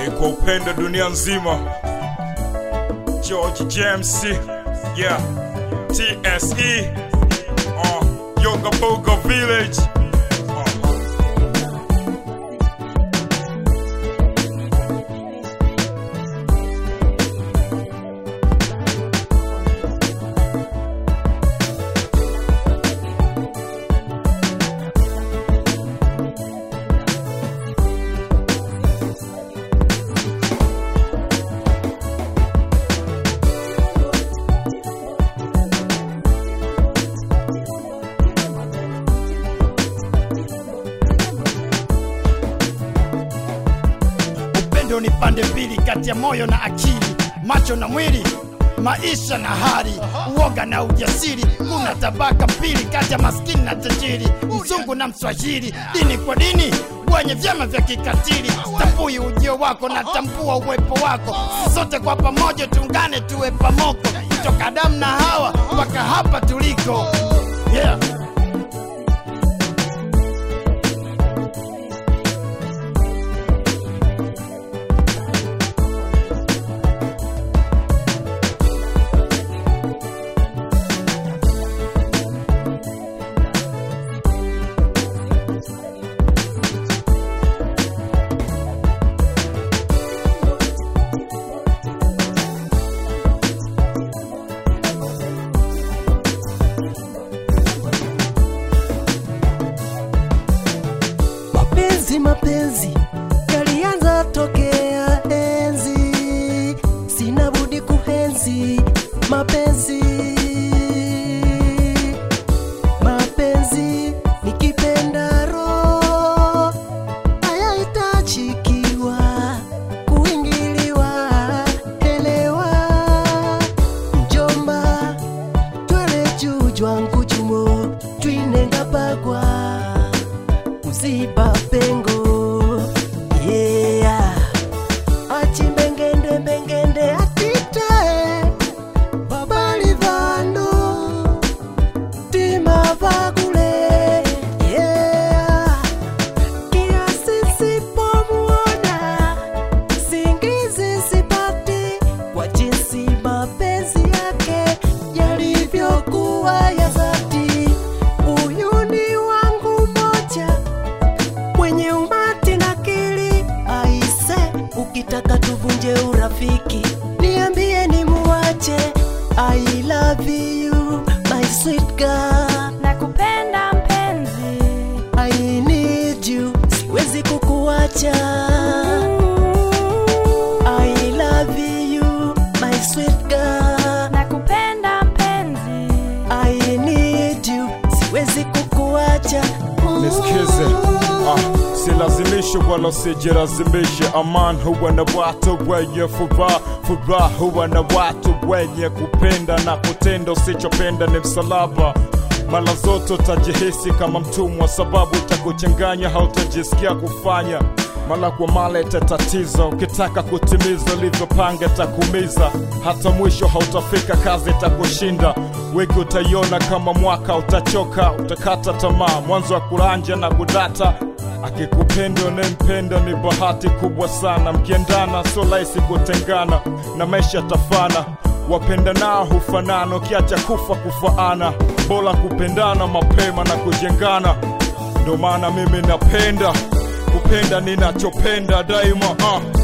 ni kwa upendo dunia nzima. George James, yeah, TSE, uh, Yoga Boga Village. Uh. upendo ni pande mbili kati ya moyo na akili macho na mwili maisha na hali uoga na ujasiri kuna tabaka mbili kati ya maskini na tajiri mzungu na mswahili dini kwa dini wenye vyama vya kikatili tambui ujio wako na tambua uwepo wako Sisi sote kwa pamoja tuungane tuwe pamoko kutoka damu na hawa mpaka hapa tuliko yeah. mapenzi mapenzi yalianza tokea enzi sina budi kuhenzi mapenzi mapenzi nikipenda roho hayahitajikiwa kuingiliwa elewa mjomba twele jujwa nkujumo twinenga bagwa kuziba pengo yeah. achimbengende mbengende atite babali vano tima vakule yeah. kiasi sipomuona singizi sipati kwa jinsi mapenzi yake yalivyokuwa ya dhati huyu ni wangu moja mwenye umati na kili aise ukitaka tuvunje urafiki niambie ni muwache i love you my sweet girl nakupenda mpenzi i need you siwezi kukuacha i love you my sweet girl nakupenda mpenzi i need you siwezi kukuacha Nisikize, ah, silazimishe wala sijilazimishe. Aman huwa na watu wenye furaha, furaha huwa na watu wenye kupenda na kutenda. Usichopenda ni msalaba. Mara zote utajihisi kama mtumwa, sababu itakuchanganya, hautajisikia kufanya mara kwa mara itatatiza. Ukitaka kutimiza ulivyopanga itakumiza, hata mwisho hautafika, kazi itakushinda. Wiki utaiona kama mwaka, utachoka, utakata tamaa, mwanzo wa kuranja na kudata. Akikupenda unayempenda ni bahati kubwa sana, mkiendana sio rahisi kutengana, na maisha tafana wapenda nao hufanana, ukiacha kufa kufaana, bora kupendana mapema na kujengana. Ndo maana mimi napenda kupenda ninachopenda daima uh.